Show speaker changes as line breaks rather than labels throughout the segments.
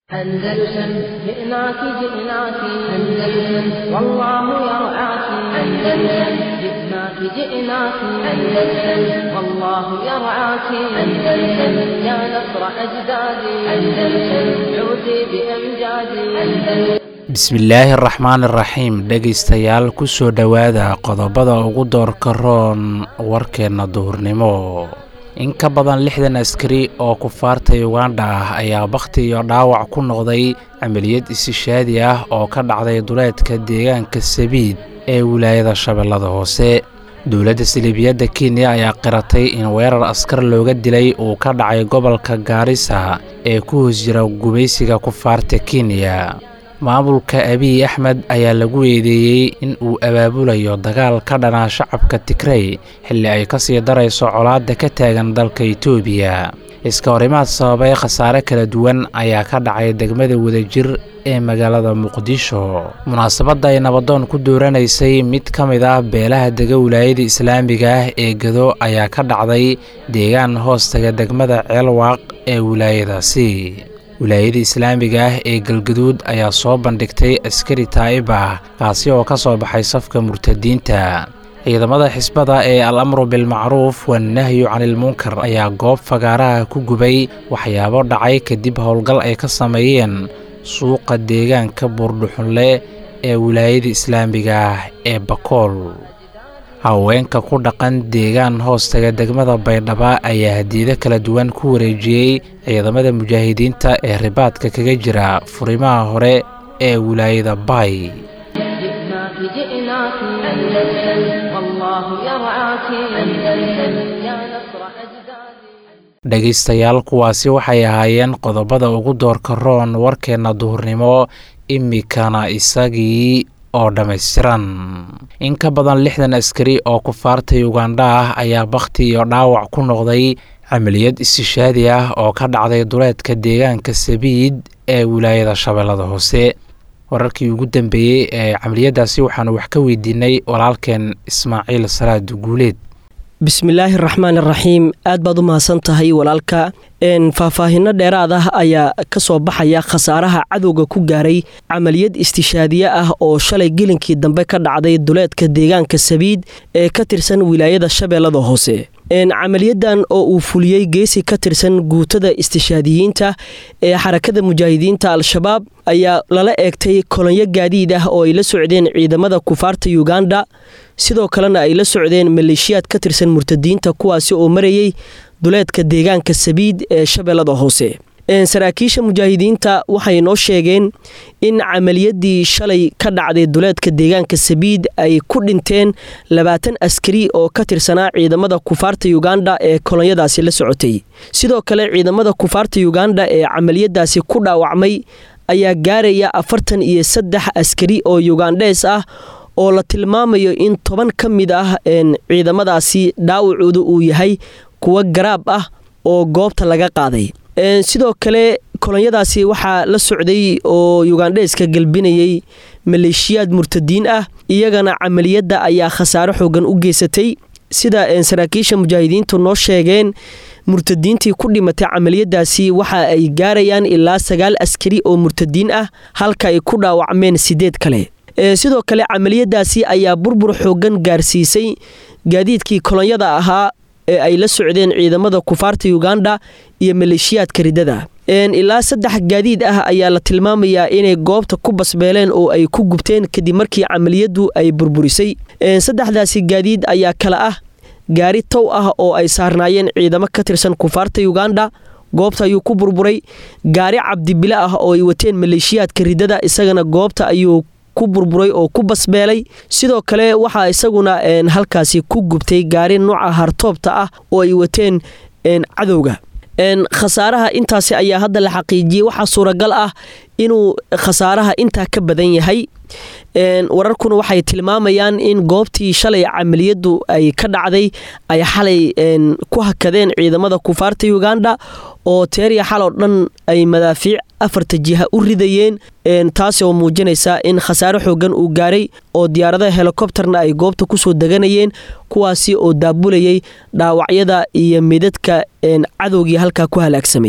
أندلسن جئناك جئناك أندلسن والله يرعاك أندلسن جئناك جئناك أندلسن والله يرعاك أندلسن يا نصر أجدادي أندلسن عودي بأمجادي أندلسن
bismillaahi araxmaan iraxiim dhegaystayaal ku soo dhowaada qodobada ugu doorka roon warkeenna duhurnimo in ka badan lixdan askari oo kufaarta ugandha ah ayaa bakhti iyo dhaawac ku noqday camaliyad isishaadi ah oo ka dhacday duleedka deegaanka sabiid ee wilaayada shabeellada hoose dowladda siliibiyadda kenya ayaa qiratay in weerar askar looga dilay uu ka dhacay gobolka gaarisa ee ku hoos jira gumaysiga kufaarta kenya maamulka abiy axmed ayaa lagu eedeeyey in uu abaabulayo dagaal ka dhanaa shacabka tigrey xilli ay ka sii darayso colaadda ka taagan dalka itoobiya iska horimaad sababay khasaare kala duwan ayaa ka dhacay degmada wadajir ee magaalada muqdisho munaasabadda ay nabadoon ku dooranaysay mid ka mid ah beelaha dega wilaayada islaamiga ah ee gado ayaa ka dhacday deegaan hoostaga degmada ceelwaaq ee wilaayadaasi wilaayada islaamiga ah ee galgaduud ayaa soo bandhigtay askari taa'ib ah kaasi oo ka soo baxay safka murtadiinta ciidamada xisbada ee al amru bilmacruuf wanahyu canilmunkar ayaa goob fagaaraha ku gubay waxyaabo dhacay kadib howlgal ay ka sameeyeen suuqa deegaanka buurdhuxunle ee wilaayada islaamiga ah ee bakool haweenka ku dhaqan deegaan hoostaga degmada baydhaba ayaa hadiido kala duwan ku wareejiyey ciidamada mujaahidiinta ee ribaadka kaga jira furimaha hore ee wilaayada baay dhegaystayaal kuwaasi waxay ahaayeen qodobada ugu doorka roon warkeenna duhurnimo imikana isagii oo dhammaystiran in ka badan lixdan askari oo kufaarta ugandha ah ayaa bakhti iyo dhaawac ku noqday camaliyad istishaadi ah oo ka dhacday duleedka deegaanka sabiid ee wilaayada shabeellada hoose wararkii ugu dambeeyey ee camaliyadaasi waxaanu wax ka weydiinay walaalkeen ismaaciil salaad guuleed
bismillaahi raxmaan iraxiim aad baad u mahadsan tahay walaalka faahfaahinno dheeraad ah ayaa ka soo baxaya khasaaraha cadowga ku gaaray camaliyad istishaadiye ah oo shalay gelinkii dambe ka dhacday duleedka deegaanka sabiid ee ka tirsan wilaayada shabeellada hoose camaliyadan oo uu fuliyey geesi ka tirsan guutada istishaadiyiinta ee xarakada mujaahidiinta al-shabaab ayaa lala eegtay kolonyo gaadiid ah oo ay la socdeen ciidamada kufaarta uganda sidoo kalena ay la socdeen maleeshiyaad ka tirsan murtadiinta kuwaasi oo marayey duleedka deegaanka sabiid ee shabeellada hoose saraakiisha mujaahidiinta waxay noo sheegeen in camaliyadii shalay ka dhacday duleedka deegaanka sabiid ay ku dhinteen labaatan askari oo ka tirsanaa ciidamada kufaarta uganda ee kolonyadaasi la socotay sidoo kale ciidamada kufaarta uganda ee camaliyadaasi ku dhaawacmay ayaa gaaraya afartan iyo saddex askari oo ugandhees ah oo la tilmaamayo in toban ka mid ah ciidamadaasi dhaawacooda uu yahay kuwa garaab ah oo goobta laga qaaday sidoo kale kolonyadaasi waxaa la socday oo yugandheeska galbinayay maleeshiyaad murtadiin ah iyagana camaliyadda ayaa khasaaro xoogan u geysatay sida saraakiisha mujaahidiintu noo sheegeen murtadiintii ku dhimatay camaliyadaasi waxa ay gaarayaan ilaa sagaal askari oo murtadiin ah halka ay ku dhaawacmeen sideed kale sidoo kale camaliyadaasi ayaa burbur xoogan gaarsiisay gaadiidkii kolonyada ahaa ee ay la socdeen ciidamada kufaarta uganda iyo maleeshiyaadka ridada ilaa saddex gaadiid ah ayaa la tilmaamayaa inay goobta ku basbeeleen oo ay ku gubteen kadib markii camaliyadu ay burburisay saddexdaasi gaadiid ayaa kale ah gaari tow ah oo ay saarnaayeen ciidamo ka tirsan kufaarta uganda goobta ayuu ku burburay gaari cabdibile ah oo ay wateen maleeshiyaadka ridada isagana goobta ayuu ku burburay oo ku basbeelay sidoo kale waxaa isaguna halkaasi ku gubtay gaari nuuca hartoobta ah oo ay wateen cadowga khasaaraha intaasi ayaa hadda la xaqiijiyey waxaa suuragal ah inuu khasaaraha intaa ka badan yahay wararkuna waxay tilmaamayaan in goobtii shalay camaliyadu ay ka dhacday ay xalay ku hakadeen ciidamada kufaarta uganda oo teeriya xaloo dhan ay madaafiic afarta jiha u ridayeen taasi oo muujinaysa in khasaare xoogan uu gaaray oo diyaaradaha helikobterna ay goobta kusoo deganayeen kuwaasi oo daabulayay dhaawacyada iyo midadka cadowgii halkaa ku halaagsamayay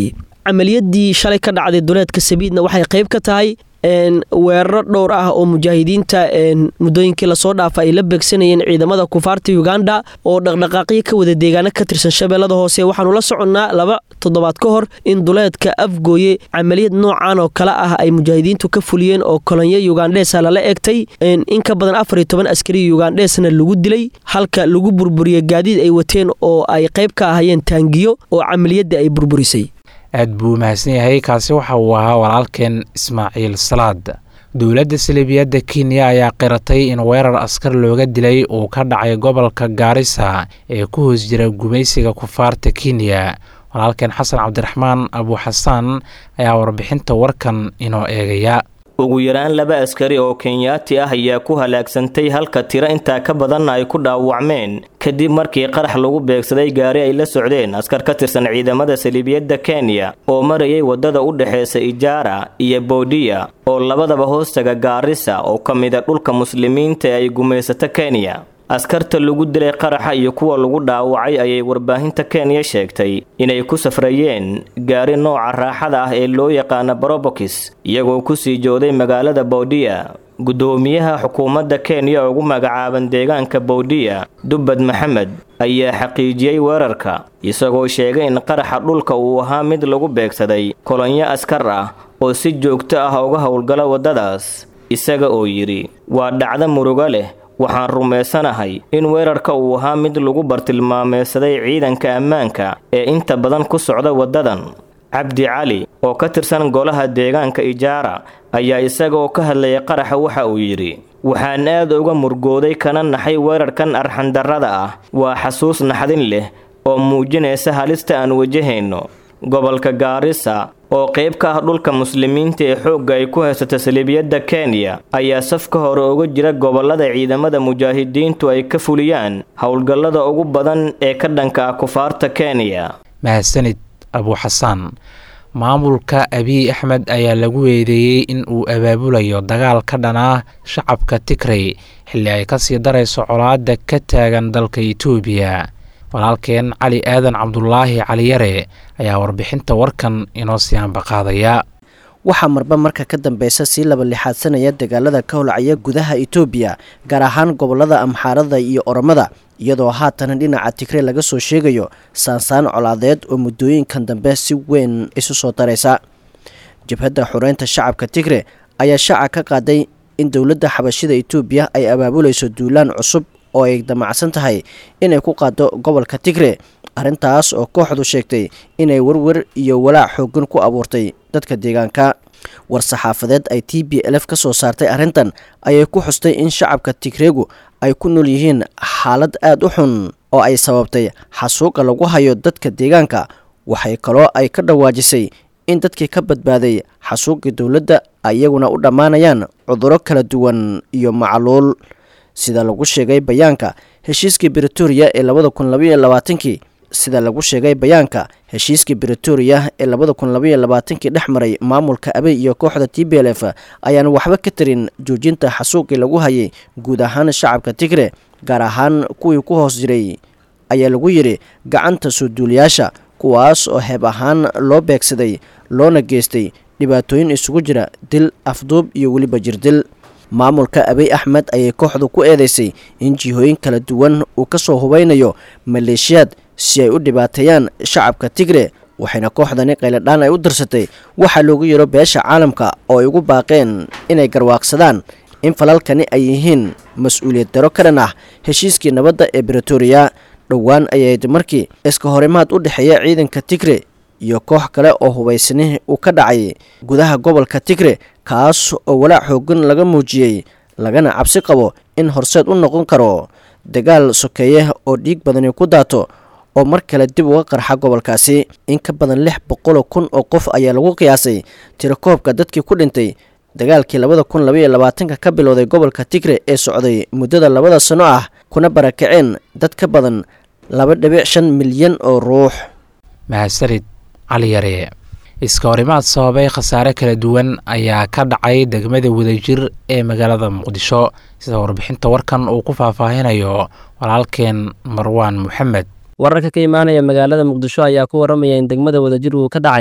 camaliyadii shalay ka dhacday duleedka sabiidna waxay qayb ka tahay weeraro dhowr ah oo mujaahidiinta muddooyinkii lasoo dhaafa ay la beegsanayeen ciidamada kufaarta uganda oo dhaqdhaqaaqyo ka wada deegaano ka tirsan shabeellada hoose waxaanu la soconnaa laba toddobaad ka hor in duleedka afgooye camaliyad noocan oo kale ah ay mujaahidiintu ka fuliyeen oo kolonyo ugandheesa lala egtay in ka badan afar iyo toban askari ugandheesna lagu dilay halka lagu burburiyey gaadiid ay wateen oo ay qayb ka ahayeen taangiyo oo camaliyadda ay burburisay
aad buu mahadsan yahay kaasi waxa uu ahaa walaalkeen ismaaciil salaad dowladda salibiyadda kenya ayaa qiratay in weerar askar looga dilay uu ka dhacay gobolka gaarisa ee ku hoos jira gumaysiga kufaarta kenya walaalkeen xasan cabdiraxmaan abuuxasaan ayaa warbixinta warkan inoo eegaya
ugu yaraan laba askari oo kenyaati ah ayaa ku halaagsantay halka tiro intaa ka badanna ay ku dhaawacmeen kadib markii qarax lagu beegsaday gaari ay la socdeen askar ka tirsan ciidamada saliibiyadda kenya oo marayay waddada u dhexeysa ijaara iyo boodiya oo labadaba hoostaga gaarisa oo ka mida dhulka muslimiinta ee ay gumaysato kenya askarta lagu dilay qaraxa iyo kuwa lagu dhaawacay ayay warbaahinta kenya sheegtay inay ku safrayeen gaari nooca raaxada ah ee loo yaqaana barobokis iyagoo kusii jooday magaalada boodiya guddoomiyaha xukuumadda kenya ugu magacaaban deegaanka boodiya dubbad maxamed ayaa xaqiijiyey weerarka isagoo sheegay in qaraxa dhulka uu ahaa mid lagu beegsaday kolonyo askar ah oo si joogto ah uga howlgala waddadaas isaga oo yidhi waa dhacdo murugo leh waxaan rumaysanahay in weerarka uu ahaa mid lagu bartilmaameysaday ciidanka ammaanka ee inta badan ku socda waddadan cabdi cali oo ka tirsan golaha deegaanka ijaara ayaa isagaoo ka hadlayay qaraxa waxa uu yidhi waxaan aad uga murgooday kana naxay weerarkan arxandarrada ah waa xasuus naxdin leh oo muujinaysa halista aan wajahayno gobolka gaarisa oo qayb ka ah dhulka muslimiinta ee xoogga ay ku haysato saliibiyadda kenya ayaa safka hore uga jira gobollada ciidamada mujaahidiintu ay ka fuliyaan howlgallada ugu badan ee ka dhanka ah kufaarta kenya
mahadsanid abuuxasaan maamulka abiy axmed ayaa lagu eedeeyey in uu abaabulayo dagaal ka dhan ah shacabka tigrey xilli ay kasii darayso colaadda ka taagan dalka itoobiya walaalkeen cali aadan cabdulaahi caliyare ayaa warbixinta warkan inoo sii ambaqaadaya
waxaa marba marka ka dambeysa sii laba lixaadsanaya dagaalada ka holcaya gudaha itoobiya gaar ahaan gobolada amxaarada iyo oromada iyadoo haatana dhinaca tigre laga soo sheegayo saansaan colaadeed oo muddooyinkan dambe si weyn isu soo daraysa jabhadda xureynta shacabka tigre ayaa shaaca ka qaaday in dowladda xabashida itoobiya ay abaabulayso duulaan cusub oo ay damacsan tahay inay ku qaado gobolka tigre arrintaas oo kooxdu sheegtay inay werwer iyo walaac xoogan ku abuurtay dadka deegaanka war-saxaafadeed ay t b lf ka soo saartay arrintan ayay ku xustay in shacabka tigreegu ay ku nool yihiin xaalad aada u xun oo ay sababtay xasuuqa lagu hayo dadka deegaanka waxay kaloo ay ka dhawaajisay in dadkii ka badbaaday xasuuqii dowladda iyaguna u dhammaanayaan cuduro kala duwan iyo macluul sida lagu sheegay bayaanka heshiiskii britoria ee labada kun labaiyo labaatankii sida lagu sheegay bayaanka heshiiskii britoria ee labada kun labaiyo labaatankii dhex maray maamulka abey iyo kooxda t b l f ayaan waxba ka tarin joojinta xasuuqii lagu hayay guud ahaan shacabka tigre gaar ahaan kuwii ku hoos jiray ayaa lagu yidhi gacanta soo duuliyaasha kuwaas oo heeb ahaan loo beegsaday loona geystay dhibaatooyin isugu jira dil afduub iyo weliba jirdil maamulka abiy axmed ayay kooxdu ku eedeysay in jihooyin kala duwan uu ka soo hubeynayo maleeshiyaad si ay u dhibaateeyaan shacabka tigre waxayna kooxdani qayladhaan ay u dirsatay waxaa loogu yiro beesha caalamka oo ay ugu baaqeen inay garwaaqsadaan in falalkani ay yihiin mas-uuliyad daro ka dhan ah heshiiskii nabadda ee britoria dhowaan ayayd markii iska horimaad u dhexeeya ciidanka tigre iyo koox kale oo hubaysani uu ka dhacay gudaha gobolka tigre kaas oo walaac xoogan laga muujiyey lagana cabsi qabo in horseed u noqon karo dagaal sokeeye oo dhiig badani ku daato oo mar kale dib uga qarxa gobolkaasi in ka badan lix boqoloo kun oo qof ayaa lagu qiyaasay tirakoobka dadkii ku dhintay dagaalkii labada kun labaiyo labaatanka ka bilowday gobolka tigre ee socday muddada labada sano ah kuna barakaceen dad ka badan laba dhibic shan milyan oo ruux
mahadsanid cali yare iska horimaad sababay khasaare kala duwan ayaa ka dhacay degmada wadajir ee magaalada muqdisho sida warbixinta warkan uu ku faahfaahinayo walaalkeen marwaan moxamed
wararka ka imaanaya magaalada muqdisho ayaa ku waramaya in degmada wadajir uu ka dhacay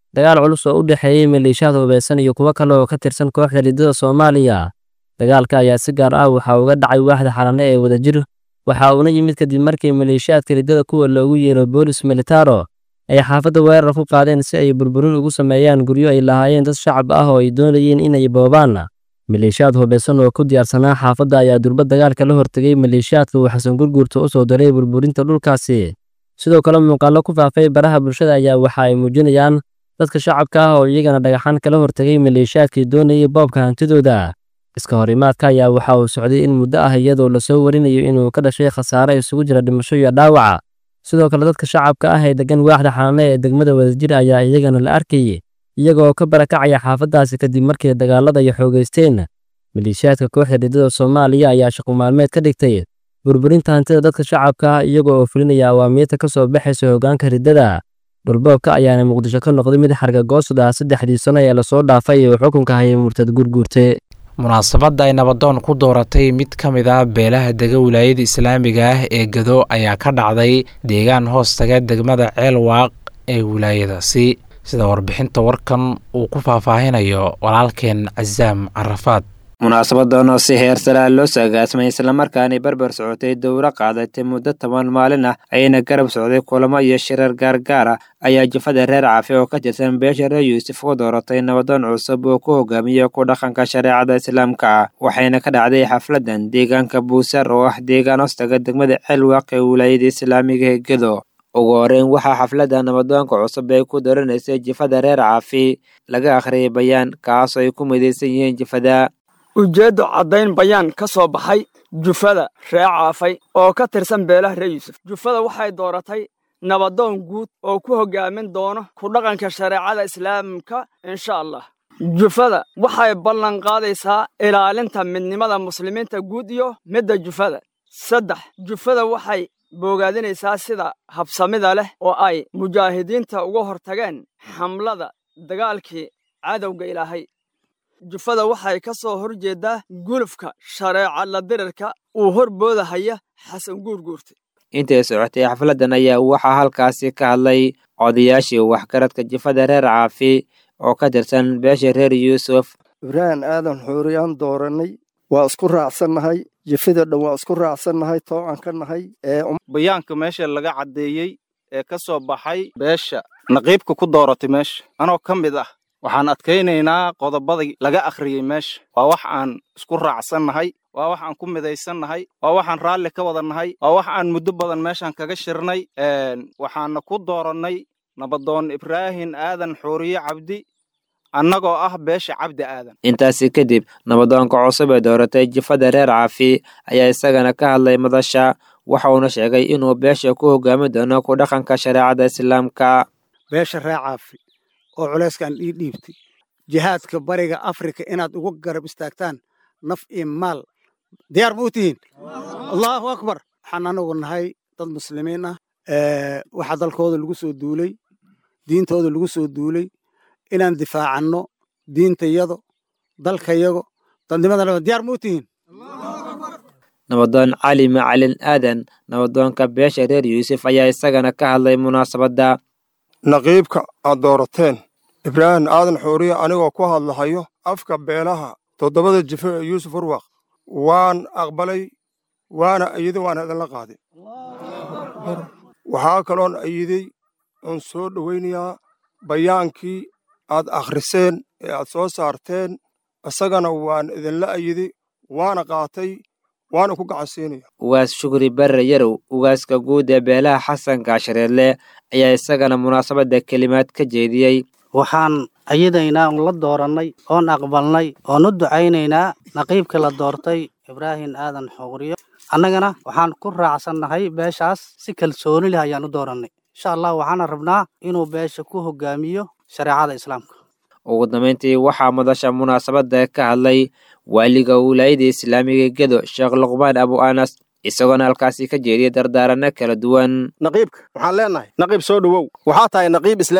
dagaal culus oo u dhexeeyey maleeshiyaad hubaysan iyo kuwo kale oo ka tirsan kooxda riddada soomaaliya dagaalka ayaa si gaar ah waxaa uga dhacay waaxda xalane ee wadajir waxa uuna yimid kadib markii maleeshiyaadka riddada kuwa loogu yeero boolis militaro ay xaafadda weerar ku qaadeen si ay burburin ugu sameeyaan guryo ay lahaayeen dad shacab ah oo ay doonayeen inay boobaan maleeshiyaad hubaysan oo ku diyaarsanaa xaafadda ayaa durba dagaalka la hortegay maleeshiyaadka uu xasan gurguurta u soo daray burburinta dhulkaasi sidoo kale muuqaallo ku faafay baraha bulshada ayaa waxa ay muujinayaan dadka shacabka ah oo iyagana dhagaxaan kala hortegay maleeshiyaadkii doonayay boobka hantidooda iska horimaadka ayaa waxa uu socday in muddo ah iyadoo lasoo warinayo inuu ka dhashay khasaare isugu jira dhimasho iyo dhaawaca sidoo kale dadka shacabka ah ee degan waaxda xalane ee degmada wadajir ayaa iyagana la arkayay iyagoo ka barakacaya xaafaddaasi kadib markii dagaalada ay xoogaysteen maleeshiyaadka kooxda riddada soomaaliya ayaa shaqo maalmeed ka dhigtay burburinta hantida dadka shacabka ah iyagoo oo fulinaya awaamiirta ka soo baxaysa hoggaanka riddada dhulboobka ayaana muqdisho ka noqday mid xargagoosud ah saddexdii sano ee lasoo dhaafay uu xukunka hayay murtad gurguurte
munaasabadda ay nabadoon ku dooratay mid ka mid ah beelaha dega wilaayada islaamiga ah ee gado ayaa ka dhacday deegaan hoostaga degmada ceelwaaq ee wilaayadaasi sida warbixinta warkan uu ku faahfaahinayo walaalkeen casaam carafaad
munaasabadan oo si heer salaa loo saagaasmay islamarkaana barbar socotay dowro qaadatay muddo toban maalin ah ayayna garab socday kulamo iyo shirar gaargaar ah ayaa jufada reer caafi oo ka tirsan beesha reer yuusuf u dooratay nabadoon cusub oo ku hogaamiya ku dhaqanka shareecada islaamka ah waxayna ka dhacday xafladan deegaanka buusar oo ah deegaan hoostaga degmada ceelwaaq ee wilaayada islaamiga ee gedo ugu horeyn waxaa xafladda nabadoonka cusub ay ku dooranaysay jifada reer caafi laga akhriyay bayaan kaasoo ay ku midaysan yihiin jifada
ujeeddo caddayn bayaan ka soo baxay jufada ree caafay oo ka tirsan beelaha ree yuusuf jufada waxay dooratay nabadoon guud oo ku hoggaamin doono ku dhaqanka shareecada islaamka insha allah jufada waxay ballan qaadaysaa ilaalinta midnimada muslimiinta guud iyo midda jufada saddex jufada waxay boogaadinaysaa sida habsamida leh oo ay mujaahidiinta uga hortageen xamlada dagaalkii cadowga ilaahay jufada waxay ka soo hor jeeddaa gulufka shareeca la dirirka uu hor boodahaya xasan guurguurta
intay socotay xafladdan ayaa waxaa halkaasi ka hadlay odayaashii waxgaradka jifada reer caafi oo ka tirsan beesha reer yuusuf
ibraahim aadan xuuriyaan doorannay waa isku raacsannahay jifada dhan waa isku raacsannahay toocan ka nahay
bayaanka meesha laga caddeeyey ee ka soo baxay beesha naqiibka ku dooratay meesha anoo ka mid ah waxaan adkaynaynaa qodobadii laga akhriyey meesha waa wax aan isku raacsannahay waa wax aan ku midaysannahay waa waxaan raalli ka wadannahay waa wax aan muddo badan meeshaan kaga shirnay waxaana ku doorannay nabadoon ibraahim aadan xuuriye cabdi annagoo ah beesha cabdi aadan
intaasi kadib nabadoonka cusub ee dooratay jifada reer caafi ayaa isagana ka hadlay madasha waxa uuna sheegay inuu beesha ku hogaami doono ku dhaqanka shareecada islaamka
beesha reer caafi oo culayskaan ii dhiibtay jihaadka bariga afrika inaad ugu garab istaagtaan naf iyo maal diyaar ma u tihiin allahu akbar waxaan anagu nahay dad muslimiin ah waxaa dalkooda lagu soo duulay diintooda lagu soo duulay inaan difaacanno diintayado dalkayago dadnimadana diyaar ma u tihiin
nabadoon cali macalin aadan nabadoonka beesha reer yuusuf ayaa isagana ka hadlay munaasabadda
naqiibka aad doorateen ibraahim aadan xuuriye anigoo ku hadlahayo afka beelaha toddobada jife ee yuusuf urwaq waan aqbalay waana ayiday waana idinla qaaday waxaa kaloon ayiday oon soo dhowaynayaa bayaankii aad akhriseen ee aad soo saarteen isagana waan idinla ayiday waana qaatay waana ku gacansiinaya
ugaas shukri barre yarow ugaaska guud ee beelaha xasan gaashareedle ayaa isagana munaasabadda kelimaad ka jeediyey
waxaan ayadaynaa un la doorannay oon aqbalnay oon u ducaynaynaa naqiibka la doortay ibraahim aadan xuuriyo annagana waxaan ku raacsannahay beeshaas si kalsooni leh ayaan u doorannay insha allah waxaana rabnaa inuu beesha ku hogaamiyo shareecada islaamka
ugu dambayntii waxaa madasha munaasabadda ka hadlay waaliga wilaayada islaamiga gedo sheekh luqmaan abu anas isagoona halkaasi ka jeediyay dardaaranno kala duwan
naqiibka waxaan leenahay naqiib soo dhowow waxaa tahay naqiib islaami ah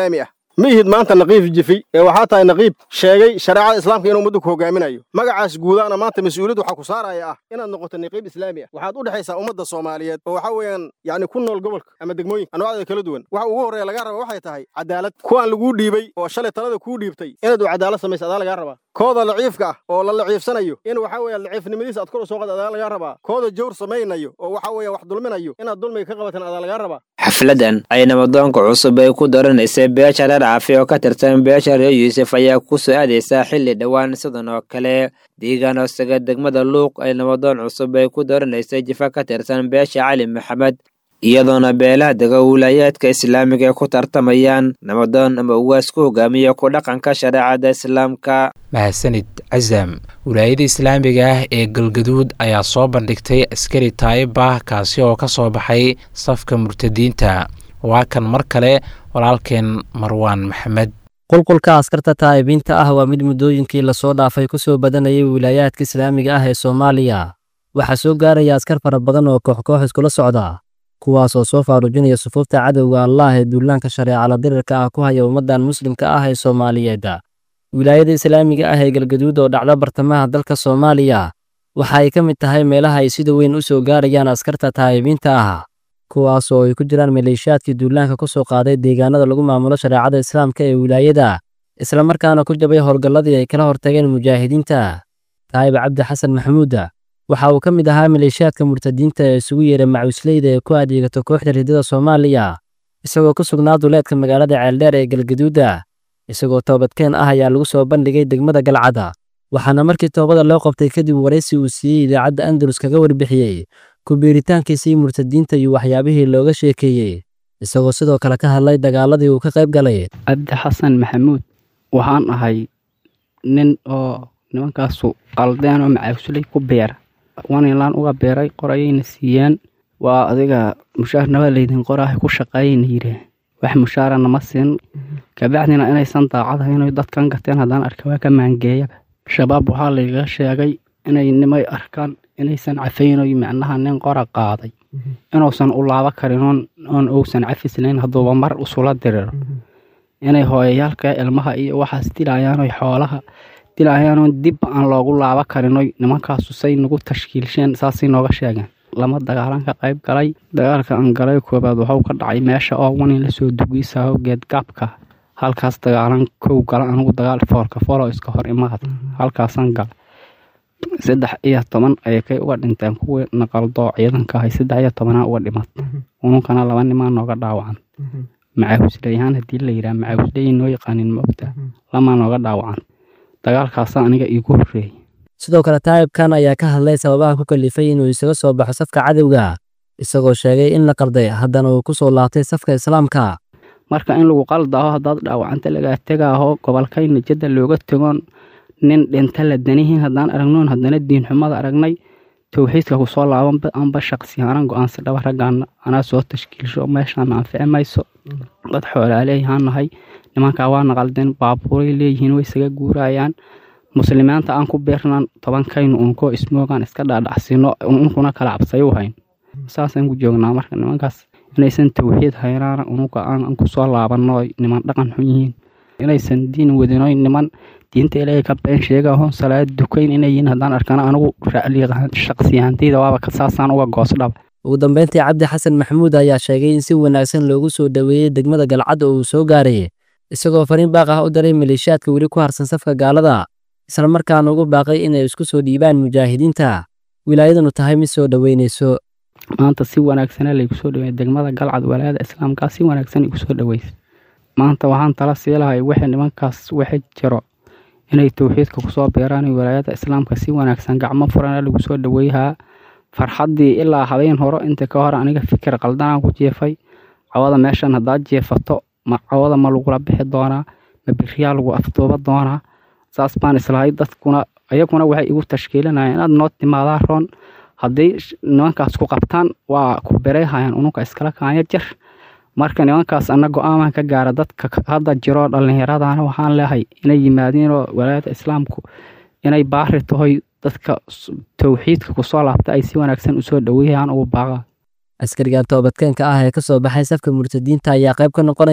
ma ihid maanta naqiib jifi ee waxaa tahay naqiib sheegay shareecada islaamka inuu ummaddu ku hogaaminayo magacaas guudaana maanta mas-uuliyad waxaa ku saaraya ah inaad noqoto naqiib islaami ah waxaad u dhexaysaa ummadda soomaaliyeed oo waxaa weeyaan yacni ku nool gobolka ama degmooyinka anwaacda kala duwan waxa ugu horreeya lagaa raba waxay tahay cadaalad kuwaan laguu dhiibay oo shalay talada kuu dhiibtay inaad u cadaalad samaysa adaa lagaa rabaa kooda laciifka ah oo la laciifsanayo in waxaa weeye laciifnimadiisa aad kor u soo qad adaa lagaa rabaa kooda jawr samaynayo oo waxaa weeye wax dulminayo inaad dulmiga ka qabatan adaa lagaa rabaa
xafladan ay nabadoonka cusub ay ku doranaysay beesha reer caafi oo ka tirsan beesha reer yuusuf ayaa ku soo aadaysaa xilli dhowaan sidan oo kale deegaan hoosaga degmada luuq ay nabadoon cusub ay ku doranaysay jifa ka tirsan beesha cali maxamed iyadoona beelaha dega wilaayaadka islaamiga ay ku tartamayaan nabadoon ama ugaas ku hogaamiya ku dhaqanka shareecada islaamka
mahadsanid casam wilaayada islaamiga ah ee galgaduud ayaa soo bandhigtay askari taayibah kaasi oo ka soo baxay safka murtadiinta waa kan mar kale walaalkeen marwaan maxamed
qulqulka askarta taa'ibiinta ah waa mid muddooyinkii lasoo dhaafay ku soo badanayay wilaayaadka islaamiga ah ee soomaaliya waxaa soo gaaraya askar fara badan oo koox-koox iskula socda kuwaas oo soo faarujinaya sufuufta cadowga allaah ee duulaanka shareecala dirirka ah ku haya ummaddan muslimka ah ee soomaaliyeed wilaayada islaamiga ah ee galgaduud oo dhacda bartamaha dalka soomaaliya waxa ay ka mid tahay meelaha ay sida weyn u soo gaarayaan askarta taa'ibiinta ah kuwaas oo ay ku jiraan maleeshiyaadkii duulaanka ku soo qaaday deegaanada lagu maamulo shareecada islaamka ee wilaayada islamarkaana ku jabay howlgalladii ay kala hortageen mujaahidiinta taayib cabdi xasan maxamuuda waxa uu ka mid ahaa maleeshiyaadka murtadiinta ee isugu yeeray macuusleyda ee ku adeegato kooxda ridada soomaaliya isagoo ku sugnaa duleedka magaalada ceeldheer ee galgaduuda isagoo toobadkeen ah ayaa lagu soo bandhigay degmada galcada waxaana markii toobada loo qabtay kadib waraysi uu siiyey idaacadda andalus kaga warbixiyey ku-biiritaankiisii murtadiinta iyo waxyaabihii looga sheekeeyey isagoo sidoo kale ka hadlay dagaaladii uu ka qayb galay
cabdi xasan maxamuud waxaan ahay nin oo nimankaasu qaldeen oo macaagsulay ku beera wanilaan uga beeray qorayayna siiyeen waa adiga mushaarnaba laydin qoraahay ku shaqeeyayna yidheen wax mushaara nama siin kabacdina inaysan daacadahayn dadkan gateen haddaan arka waa ka maangeeyaba shabaab waxaa layga sheegay inay nimay arkaan inaysan cafaynoy macnaha nin qora qaaday inuusan u laabo karin oon uusan cafislayn hadduuba mar usula diriro inay hooyayaalka ilmaha iyo waxaas dilayaanoy xoolaha dilayaanoon dibba aan loogu laabo karinoy nimankaasu say nagu tashkiilsheen saasay nooga sheegeen lama dagaalan ka qayb galay dagaalka aan galay koobaad waxuu ka dhacay meesha oo wanin lasoo dugiisaaho geedgaabka halkaas dagaalan kow gala anigu dagaal foolka fooloo iska hor imaad halkaasaan gala saddex iyo toban ayay kay uga dhinteen kuwii naqaldoo ciidanka ahay saddex iyo tobanaa uga dhimat ununkana laba nimaa nooga dhaawacan macaawusleyahaan haddii la yidhaha macaawusleyi noo yaqaanin maogta lamaa nooga dhaawacan dagaalkaasa aniga iigu horreeyey
sidoo kale taayibkan ayaa ka hadlay sababaha ku kalifay inuu isaga soo baxo safka cadowga isagoo sheegay in la qalday haddana uu ku soo laabtay safka islaamka
marka in lagu qaldaaho haddaad dhaawacanta lagaa tegaaho gobolkayna jadda looga tegoon nin dhinta la danihiin haddaan aragnoon haddana diinxumada aragnay towxiidka kusoo laabanba anba shaqsiyaanan go-aansi dhaba raggaan anaa soo tashkiilsho meeshaan anfici mayso dad xoolaaleeyahaan nahay nimankaa waa naqaldeen baabuuray leeyihiin way isaga guurayaan muslimiinta aan ku beernaan tobankaynu unkoo ismoogaan iska dhaadhacsino unkuna kala cabsayu hayn saasaan ku joognaa marka nimankaas inaysan towxiid haynaana unuga aan kusoo laabanno niman dhaqan xun yihiin inaysan diin wadinoy niman diinta ilaahay ka been sheegahoon salaad dukayn inay yihiin haddaan arkana anigu shaqsiyahantayda waaba saasaan uga goosdhaba
ugu dambeyntii cabdi xasan maxamuud ayaa sheegay in si wanaagsan loogu soo dhoweeyey degmada galcadda uu soo gaaray isagoo fariin baaq ah u diray maleeshiyaadka weli ku harsan safka gaalada islamarkaana ugu baaqay inay isku soo dhiibaan mujaahidiinta wilaayadanu tahay mid soo dhoweynayso
maanta si wanaagsana laygu soo dhaweeyay degmada galcad walaayada islaamkaa si wanaagsan igu soo dhaweysay maanta waxaan tala sii lahay wixii nimankaas wixii jiro inay towxiidka kusoo beeraan walaayada islaamka si wanaagsan gacmo furana lagu soo dhaweeyahaa farxaddii ilaa habeen horo inta ka hor aniga fikir qaldanaan ku jeefay cawada meeshan haddaad jeefato ma cawada ma lagula bixi doonaa ma biriyaa lagu afduuba doonaa saas baan islahay dadkuna ayaguna waxay igu tashkiilinayaan inaad noo timaadaa roon haddii nimankaas ku qabtaan waa ku bereyhayaan ununka iskala kaanya jir marka nimankaas ana go-aaman ka gaara dadka hadda jiroo dhallinyaradana waxaan leehay inay yimaadiinoo walaayada islaamku inay baari tahoy dadka towxiidka kusoo laabta ay si wanaagsan usoo dhaweeyaan ugu baaqa
askarigan toobadkeenka ah ee ka soo baxay safka murtadiinta ayaa qayb ka noqonaya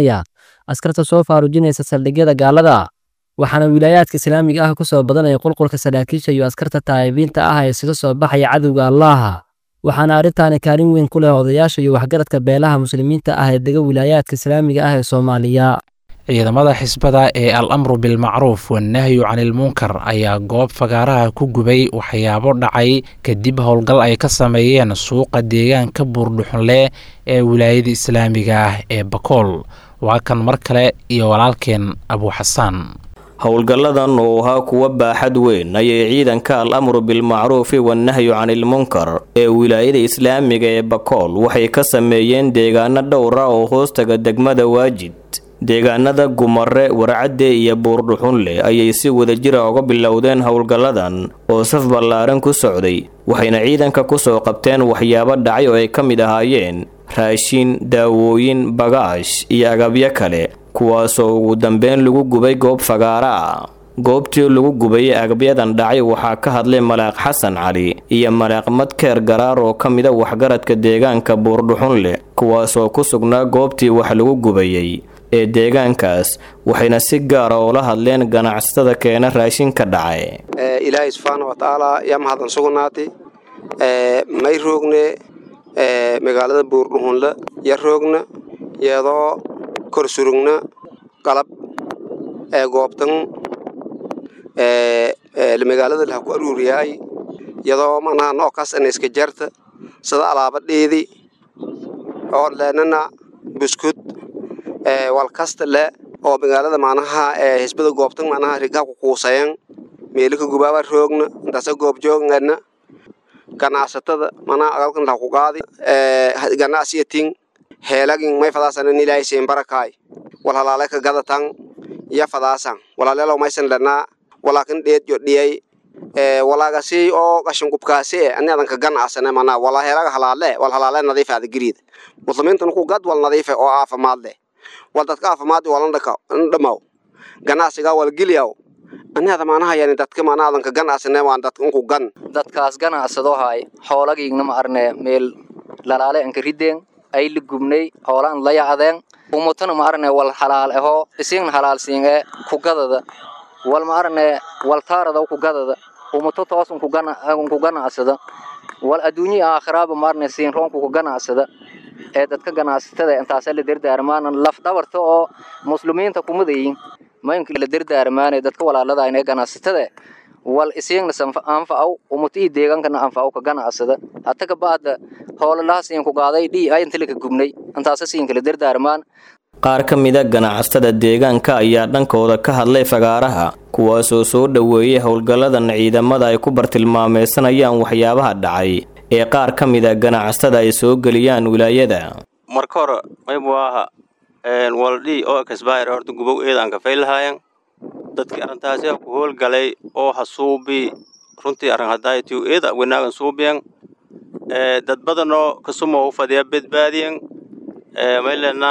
askarta soo faarujinaysa saldhigyada gaalada waxaana wilaayaadka islaamiga ah ku soo badanaya qulqulka saraakiisha iyo askarta taa'ibiinta ah ee isaga soo baxaya cadowga allaaha waxaana arrintaani kaalin weyn ku leh odayaasha iyo waxgaradka beelaha muslimiinta ah ee dega wilaayaadka islaamiga ah ee soomaaliya
ciidamada xisbada ee al amru bilmacruuf wannahyu canilmunkar ayaa goob fagaaraha ku gubay waxyaabo dhacay kadib howlgal ay ka sameeyeen suuqa deegaanka buurdhuxunle ee wilaayada islaamiga ah ee bakool waa kan mar kale iyo walaalkeen abuuxasaan
howlgalladan oo ahaa kuwa baaxad weyn ayay ciidanka al amru bilmacruufi wannahyu canilmunkar ee wilaayada islaamiga ee bakool waxay ka sameeyeen deegaano dhowra oo hoostaga degmada waajid deegaanada gumare warcadde iyo buurdhuxunle ayay si wadajira uga bilowdeen howlgalladan oo saf ballaaran ku socday waxayna ciidanka ku soo qabteen waxyaabo dhacay oo ay ka mid ahaayeen raashin daawooyin bagaash iyo agabyo kale kuwaasoo ugu dambeyn lagu gubay goob fagaara ah goobtii lagu gubay agabyadan dhacay waxaa ka hadlay malaaq xasan cali iyo malaaq madkeer garaar oo ka mida waxgaradka deegaanka buurdhuxunle kuwaasoo ku sugnaa goobtii wax lagu gubayey ee deegaankaas waxayna si gaara oola hadleen ganacsatada keena raashinka dhacay
ilaahay subxaana wa tacaala yaa mahadsan sugnaatay may roogne magaalada buurdhuxunle ya roogna iyadoo kor surugna qalab ee goobtan magaalada laha ku aruuriyaay iyadoo manaha noocaas ana iska jarta sida alaabadheedii oo leenana buskud walkasta le oo magaalada macnaha hisbada goobtan macnaha rigaa ku kuusayan meelika gubaaba roogna intaasa goob joogana ganacsatada manaha agalkan laha ku qaadi ganacsiyatin heelagin may fadaasanan ilaahay siin barakaay wal halaale ka gadatan ya fadaasan walaaleelo maysan lanaa walaakin dheed yo dhiyay walaagasi oo qashin qubkaasi ani adan ka ganacsane manaa wala heelaga halaale wal halaale nadiif aada gariida muslimiintan ku gad wal nadiife oo caafimaad leh wal dadka caafimaad walan dhaka dhamaw ganacsiga wal geliyaw ani ada maanaha yani dadka maana adan ka ganacsane waan dadka unku gan
dadkaas ganacsado hay xoolagiigna ma arne meel lalaale anka rideen ay la gubnay hoolaan la yacdeen umutana ma arne wal halaal ahoo isigna halaal siin ee kugadada wal ma arne wal taarada kugadada umuto toos unku ganacsada wal adduunyi aakhiraaba ma arne siin roonku ku ganacsada ee dadka ganacsatada intaasa la dardaarmaan laf dhabarta oo muslimiinta kumadayin maynka la dardaarmaanay dadka walaalada inay ganacsatada wal isiigna anfacaw umuto ii deegaankana anfacaw ka ganacsada hata ka baada hoolalaha siin ku qaaday dhii ay inta laka gubnay intaasa siinka la dardaarmaan
qaar ka mida ganacsatada deegaanka ayaa dhankooda ka hadlay fagaaraha kuwaasoo soo dhoweeyay howlgalladan ciidamada ay ku bartilmaameysanayaan waxyaabaha dhacay ee qaar ka mida ganacsatada ay soo geliyaan wilaayada
marka hore maybu aha waldhii oo kasbaayar horta gubow eedaan ka faylahaayan dadkii arrintaasi ku howlgalay oo hasuubi runtii arrin hadaayatiu eeda wanaagan suubiyan dad badanoo kasumo u fadhiya badbaadiyan maylena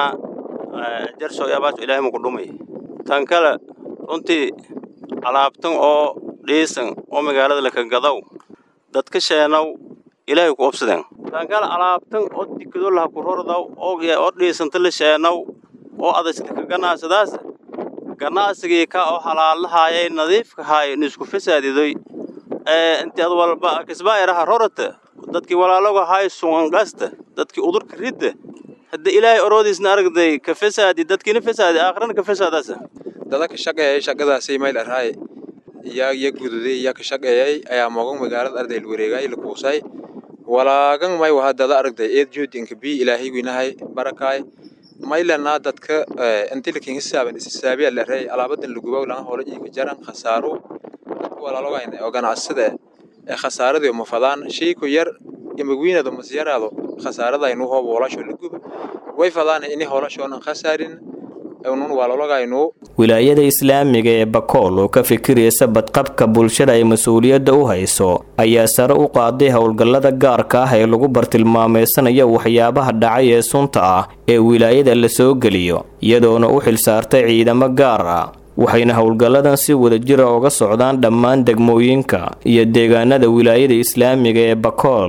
jarso yabaaso ilaahay muku dhumay tan kale runtii alaabtan oo dhiisan oo magaalada laka gadaw dadka sheenow ilaahay ku obsadeen tan kale alaabtan oo dikado laha ku rordaw oo dhiisanta la sheenow oo adaslaka ganacsadaas ganacsigii ka oo halaalahaayay nadiifka haay nisku fasaadidoy inti ad walba kisbaayaraha rorata dadkii walaaloga haay sungangasta dadkii udurka ridda hadda ilaahay oroodiisna aragday ka fasaadi dadkiina fasaadi aakhirana ka fasaadaasa
dada ka shaqeeyay shaqadaasay mayl arhaay iyaa iya gududay iyaa ka shaqeeyay ayaa moogan magaalada arday la wareegay la kuusay walaagan may waha dada aragday eed joodinka bii ilaahay winahay barakaay maylanaa dadka intilakin hisaaban isisaabiya la reey alaabadan lagubow laga hoola iika jaran khasaaro dadka walaalogayna oo ganacsada ee khasaaradii ma fadaan shayku yar imagwiinada masyaraado khasaaradaynu hoob hoolasho la guba way fadaan ini hoolashoona khasaarin unun walaalogaynu
wilaayada islaamiga ee bakool oo ka fikiraysa badqabka bulshada ay mas-uuliyadda u hayso ayaa sare u qaaday howlgallada gaarka ah ee lagu bartilmaameysanayo waxyaabaha dhacay ee sunta ah ee wilaayada la soo geliyo iyadoona u xilsaartay ciidamo gaar ah waxayna howlgalladan si wadajira uga socdaan dhammaan degmooyinka iyo deegaanada wilaayada islaamiga ee bakool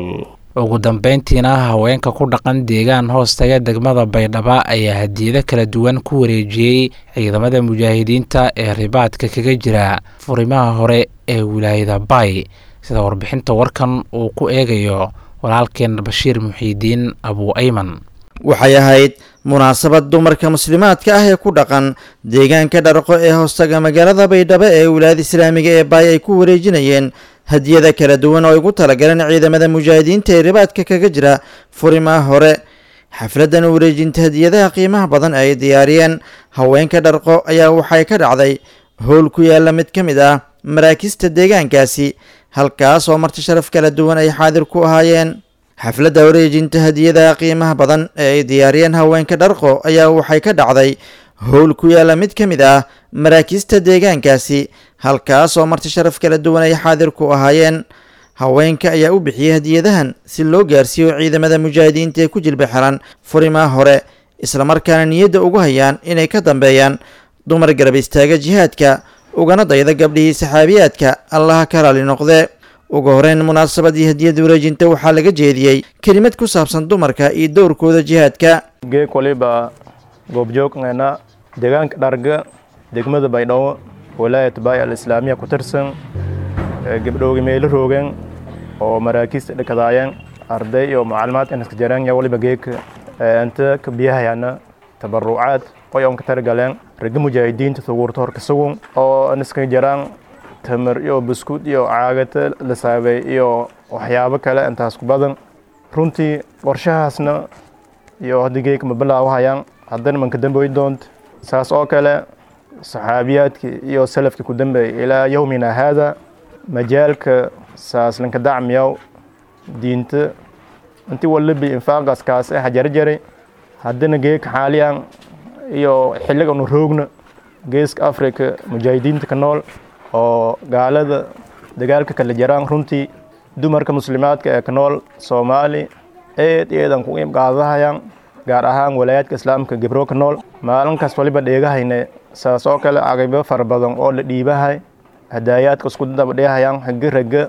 ugu dambeyntiina haweenka ku dhaqan deegaan hoostaga degmada baydhaba ayaa hadiyado kala duwan ku wareejiyey ciidamada mujaahidiinta ee ribaadka kaga jira furimaha hore ee wilaayada bay sida warbixinta warkan uu ku eegayo walaalkeen bashiir muxiidiin abu ayman
waxay ahayd munaasabad dumarka muslimaadka ah ee ku dhaqan deegaanka dharqo ee hoostaga magaalada baydhabo ee wilaayada islaamiga ee baay ay ku wareejinayeen hadiyada kala duwan oo ay ugu talagaleen ciidamada mujaahidiinta ee ribaadka kaga jira furimaha hore xafladan wareejinta hadiyadaha qiimaha badan ee ay diyaariyeen haweenka dharqo ayaa waxay ka dhacday howl ku yaala mid ka mid ah maraakista deegaankaasi halkaas oo marti sharaf kala duwan ay xaadir ku ahaayeen xafladda wareejinta hadiyadaha qiimaha badan ee ay diyaariyeen haweenka dharqo ayaa waxay ka dhacday howl ku yaala mid ka mid ah maraakista deegaankaasi halkaas oo marti sharaf kala duwan ay xaadir ku ahaayeen haweenka ayaa u bixiyey hadiyadahan si loo gaarsiiyo ciidamada mujaahidiinta ee ku jilba xiran furimaha hore islamarkaana niyadda ugu hayaan inay ka dambeeyaan dumar garab istaaga jihaadka ugana dayda gabdhihii saxaabiyaadka allaha ka raali noqde ugu horeyn munaasabadii hadiyada wareejinta waxaa laga jeediyey kelimad ku saabsan dumarka iyo dowrkooda jihaadka
geeg waliba goobjoogngana deegaanka dharga degmada baydhabo walaayat baay al islaamiya ku tirsan gabdhooga meelo roogeen oo maraakiista dhakadaayeen arday iyo maclumaad inaska jareen ya waliba geeg inta ka biyahayana tabarucaad oy on ka targaleen ragga mujaahidiinta suguurta horka sugun oo inaska jaraan tamar iyo buskud iyo caagata la saabay iyo waxyaabo kale intaas ku badan runtii qorshahaasna iyo haddii geeg ma bilaawahayaan haddana manka damboy doonta saas oo kale saxaabiyaadkii iyo salafkii ku dambeeyay ilaa yowmina haada majaalka saas lanka dacmiyaw diinta inti walibi infaaqaas kaas ah jarjaray haddana geeka xaaliyan iyo xilliga nu roogna geeska africa mujaahidiinta ka nool oo gaalada dagaalka kala jaraan runtii dumarka muslimaadka ee ka nool soomaali eed eedan ku qaadahayaan gaar ahaan walaayaadka islaamka gebro ka nool maalinkaas waliba dheegahayne saas oo kale caqaybo fara badan oo la dhiibahay hadaayaadka isku dabadheehayaan hage rage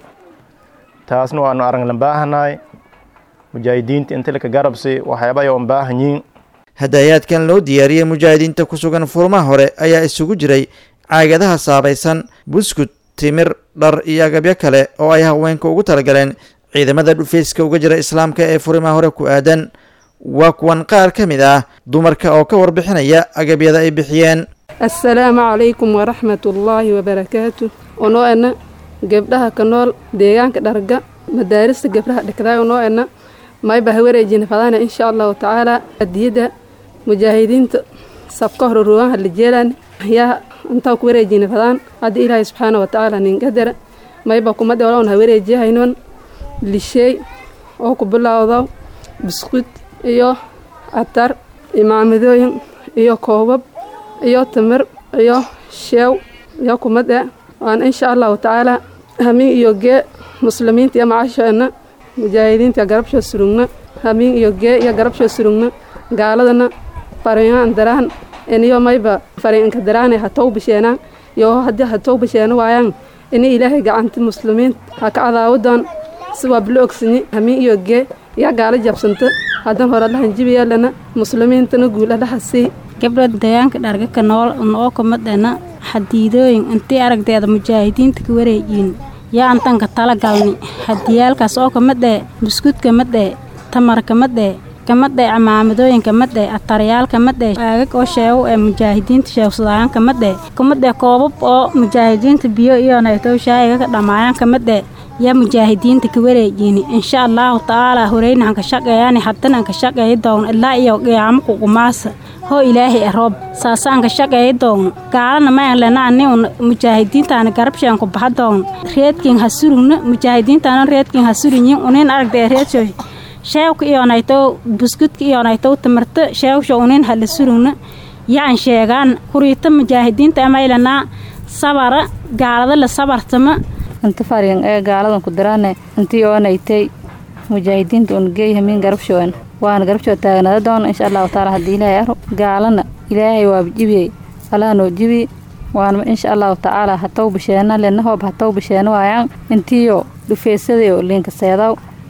taasna waanu araglan baahanahay mujaahidiinta inta laka garabsi waxyaaba yoon baahanyiin
hadaayaadkan loo diyaariyey mujaahidiinta ku sugan furmaha hore ayaa isugu jiray caagadaha saabaysan buskud timir dhar iyo agabyo kale oo ay haweenka ugu talagaleen ciidamada dhufeyska uga jira islaamka ee furimaha hore ku aadan waa kuwan qaar ka mid ah dumarka oo ka warbixinaya agabyada ay bixiyeen
assalaamu calaykum waraxmatullaahi wabarakaatu onoo ena gebdhaha ka nool deegaanka dharga madaarista gabdhaha dhigdaay onoo ena mayba ha wareejina fadaana insha allahu tacaala hadiyada mujaahidiinta sabka hore ruugaha la jeelaan yaa intaa ku wareejina fadaan haddii ilaahay subxaana watacaala ningadara mayba kuma dhewloon ha wareejiyahaynoon lisheey oo ku bilowdo biskud iyo atar imaamadooyin iyo koobab iyo timir iyo sheew iyo kumade waan insha allahu tacaala hamiin iyo gee muslimiinta iyo macasheena mujaahidiinta garabshoo surugna hamiin iyo gee iyo garabshoo surugna gaaladana fariinaan daraan iniyo mayba fariinka daraane hatow bisheenaan iyo haddii hatow bisheena waayaan ini ilaahay gacanta muslimiin ha ka cadaawadoon si waa bilo ogsanyi hamiin iyo gee yaa gaala jabsanta haddan hore allahan jibiyeelana muslimiintana guul allaha sii
gabdha deegaanka dharga ka nool noo kumadhena xadiidooyin intii aragteeda mujaahidiinta ka wareejiin yaa antanka tala galni hadiyaalkaas oo kamadhee buskud kamadhee tamar kamadhee kamadhee camaamadooyin kamadhee ataryaal kamadhee aagag oo sheego ee mujaahidiinta sheegsadayaan kamadhee kamadhee koobab oo mujaahidiinta biyo iyo naytow shaayiga ka dhammaayaan kamadhee yaa mujaahidiinta ka wareejiini insha allahu tacaala horeyna anka shaqeeyani haddana anka shaqeeyi doon ilaa iyo qiyaamo kuqumaasa hoo ilaahay aroob saasaanka shaqeeyi doon gaalana mayanlena un mujaahidiintaana garabshaan ku baxa doon reedkin ha surugna mujaahidiintaana reedkin ha surunyin unin aragdee reedsho sheewka iyonaytow buskudka iyonaytow tamarta sheewsha unin hala surugna yaan sheegaan kuriita mujaahidiinta amaylanaa sabara gaalada la sabartama
inta faryan ee gaaladan ku diraane intii oonaytay mujaahidiinta un geey hamiin garabshoon waana garabshoo taagnada doona insha allahu taala haddii ilaahay aro gaalana ilaahay waaba jibiyey allaha noo jibi waana insha allahu tacaala hatow bisheena lena hoob hatow bisheena waayaan intiyo dhufeysadayo liinka seedaw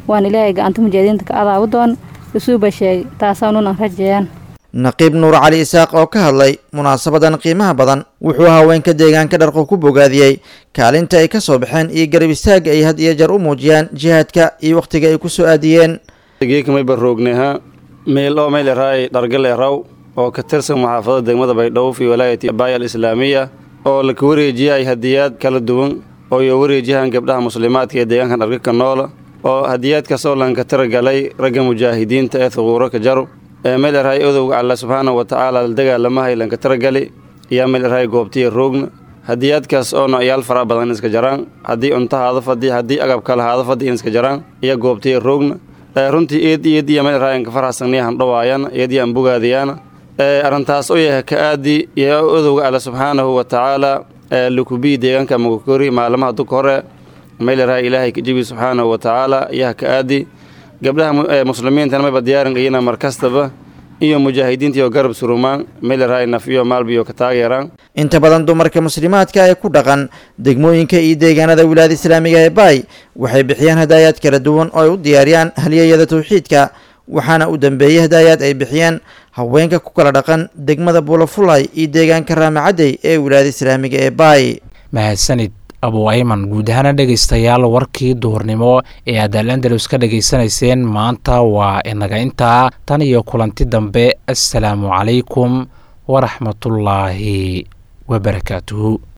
waan ilaahay gacanta mujaahidiinta ka adaabu doon isuuba sheegay taasaanunan rajeeyaan
naqiib nuur cali isaaq oo ka hadlay munaasabadan qiimaha badan wuxuu haweenka deegaanka dharqo ku bogaadiyey kaalinta ay ka soo baxeen iyo garab istaagga ay had iyo jeer u muujiyaan jihaadka iyo wakhtiga ay ku soo aadiyeen
geekamay barroogneha meel oo meyleraay dhargaleeraw oo ka tirsan maxaafadada degmada baydhabo fi walaayati baaya alislaamiya oo laka wareejiyay hadiyaad kala duwan oo iyo wareejiyahan gabdhaha muslimaadka ee deegaanka dharga ka noola oo hadiyaadkaas oo lanka tiragalay ragga mujaahidiinta ee thuquuro ka jaro ee meelerahay odowga alla subxaana wa tacaala la dagaalamahay lanka tiragali iyo meelerahay goobtiya roogna hadiyaadkaas oo noocyaal fara badan iska jaraan haddii cunto haada fadhi haddii agab kale haada fadhi in iska jaraan iyo goobtiya roogna runtii eed iyad iyo meelerahay anka farxasaniyahan dhawaayana eed iyo an bogaadiyaana arrintaas oo yahay ka aadi iyo odowga alla subxaanahu wa tacaala lukubii deegaanka magakori maalmaha duka hore meelerahay ilaahay kajibi subxaanahu wa tacaala iyaha ka aadi gabdhaha muslimiintana mayba diyaarin iyana mar kastaba iyo mujaahidiinta iyo garab surumaan meelerahay naf iyo maalbiyo ka taageeraan
inta badan dumarka muslimaadka ee ku dhaqan degmooyinka iyo deegaanada wilaayada islaamiga ee baay waxay bixiyaan hadaayaad kala duwan oo ay u diyaariyaan halyeeyada tawxiidka waxaana u dambeeyey hadaayaad ay bixiyeen haweenka ku kala dhaqan degmada buulafulay iyo deegaanka raamacadey ee wilaayada islaamiga ee baay
mahadsanid abu ayman guud ahaana dhegaystayaal warkii duhurnimo ee aad al andalus ka dhegaysanayseen maanta waa inaga intaa tan iyo kulanti dambe assalaamu calaykum waraxmatullaahi wabarakaatuhu